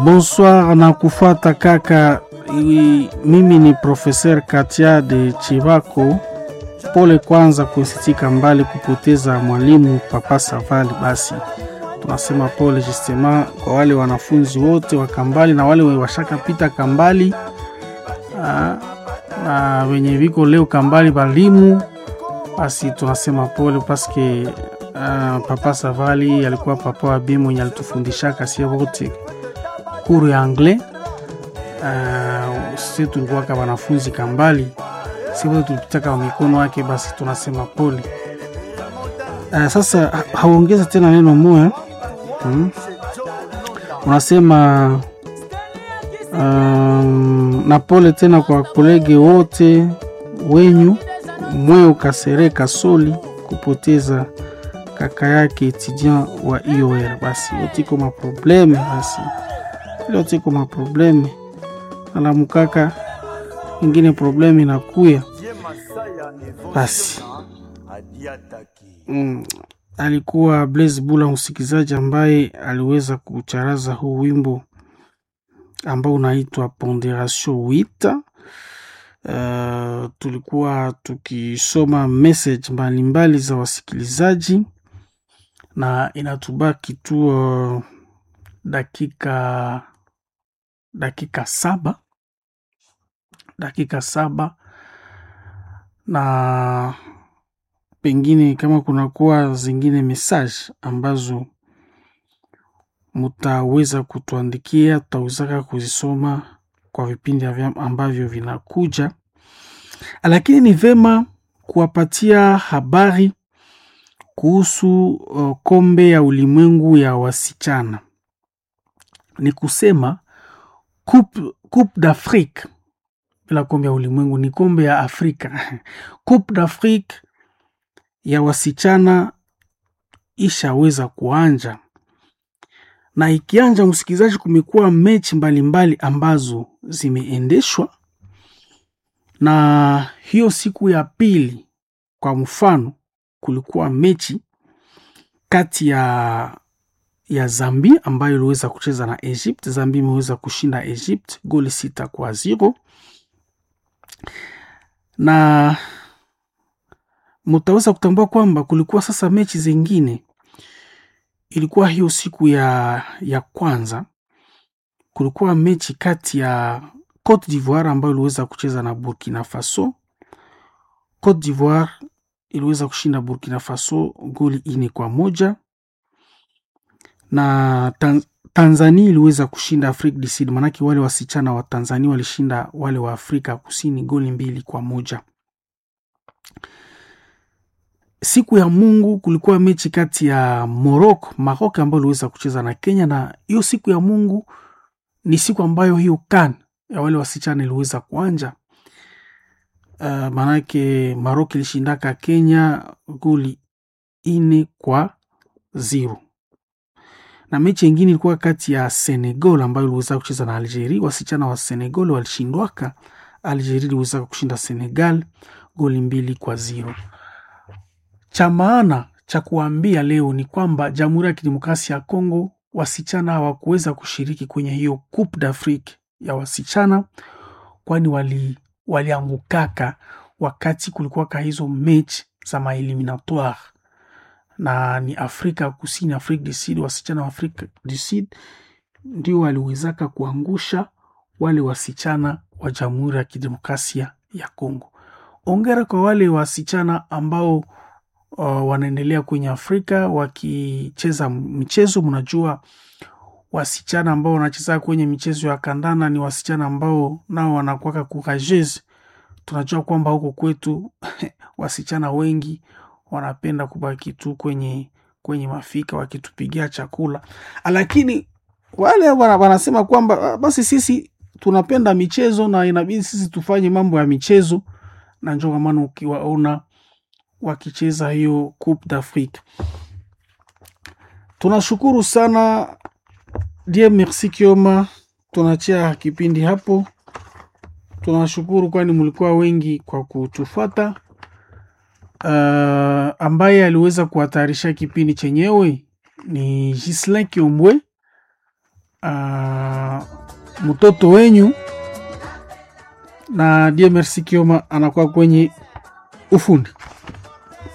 Bonsoir na kufata kaka. I- Mimi ni Professeur Katia de Chivako. Pole kwanza kusitika mbali kupoteza mwalimu Papa Savali. Basi tunasema pole justement kwa wale wanafunzi wote wa Kambali na wale washakapita Kambali ah, na wenye viko leo Kambali balimu, basi tunasema pole paske uh, Papa Savali alikuwa papa wa bi mwenye alitufundishaka sie wote kuru ya anglais uh, si tulikuwaka wanafunzi Kambali, si wote tulipitaka wa mikono wake, basi tunasema pole. Uh, sasa ha- hauongeza tena neno moya hmm? Unasema um, na pole tena kwa kolege wote wenyu Mweo Kasere Kasoli kupoteza kaka yake etudiant wa IOR. Basi yote iko maprobleme, basi yote iko maprobleme, alamukaka ingine probleme inakuya basi mm, alikuwa Blaise Bula msikilizaji ambaye aliweza kucharaza huu wimbo ambao unaitwa Ponderation 8. Uh, tulikuwa tukisoma message mbalimbali za wasikilizaji na inatubaki tu uh, dakika dakika saba dakika saba na pengine kama kunakuwa zingine message ambazo mutaweza kutuandikia, tutawezaka kuzisoma kwa vipindi avya- ambavyo vinakuja, lakini ni vema kuwapatia habari kuhusu uh, kombe ya ulimwengu ya wasichana. Ni kusema Coupe, Coupe d'Afrique, bila kombe ya ulimwengu ni kombe ya Afrika. Coupe d'Afrique ya wasichana ishaweza kuanja na ikianja, msikilizaji, kumekuwa mechi mbalimbali ambazo zimeendeshwa, na hiyo siku ya pili, kwa mfano, kulikuwa mechi kati ya ya Zambia ambayo iliweza kucheza na Egypt. Zambia imeweza kushinda Egypt goli sita kwa zero, na mutaweza kutambua kwamba kulikuwa sasa mechi zingine ilikuwa hiyo siku ya, ya kwanza kulikuwa mechi kati ya Cote d'Ivoire ambayo iliweza kucheza na Burkina Faso. Cote d'Ivoire iliweza kushinda Burkina Faso goli ine kwa moja na Tan Tanzania iliweza kushinda Afrique du Sud, manake wale wasichana wa Tanzania walishinda wale wa Afrika Kusini goli mbili kwa moja. Siku ya Mungu kulikuwa mechi kati ya Morocco Maroc ambayo iliweza kucheza na Kenya, na hiyo siku ya Mungu ni siku ambayo hiyo CAN ya wale wasichana iliweza kuanja. Uh, maanake Maroc ilishindaka Kenya goli ine kwa zero, na mechi ingine ilikuwa kati ya Senegal ambayo iliweza kucheza na Algeria. Wasichana wa Senegal walishindwaka, Algeria iliweza kushinda Senegal goli mbili kwa zero cha maana cha kuambia leo ni kwamba Jamhuri ya Kidemokrasia ya Kongo wasichana hawakuweza kushiriki kwenye hiyo Coupe d'Afrique ya wasichana, kwani wali waliangukaka wakati kulikuwaka hizo mechi za maeliminatoire, na ni Afrika Kusini, Afrique du Sud, wasichana wa Afrique du Sud ndio waliwezaka kuangusha wale wasichana wa Jamhuri ya Kidemokrasia ya Kongo. Ongera kwa wale wasichana ambao uh, wanaendelea kwenye Afrika wakicheza michezo. Mnajua wasichana ambao wanacheza kwenye michezo ya kandana ni wasichana ambao nao wanakuwaka courageuse. Tunajua kwamba huko kwetu wasichana wengi wanapenda kubaki tu kwenye kwenye mafika wakitupigia chakula, lakini wale wana- wanasema kwamba "Ah, basi sisi tunapenda michezo na inabidi sisi tufanye mambo ya michezo, na njo kwa maana ukiwaona wakicheza hiyo Coupe d'Afrique. Tunashukuru sana die merci Kioma, tunachia kipindi hapo. Tunashukuru kwani mlikuwa wengi kwa kutufuata. Uh, ambaye aliweza kuhatarisha kipindi chenyewe ni Gislin Kiombwe. Uh, mtoto wenyu, na die Merci Kioma anakuwa kwenye ufundi.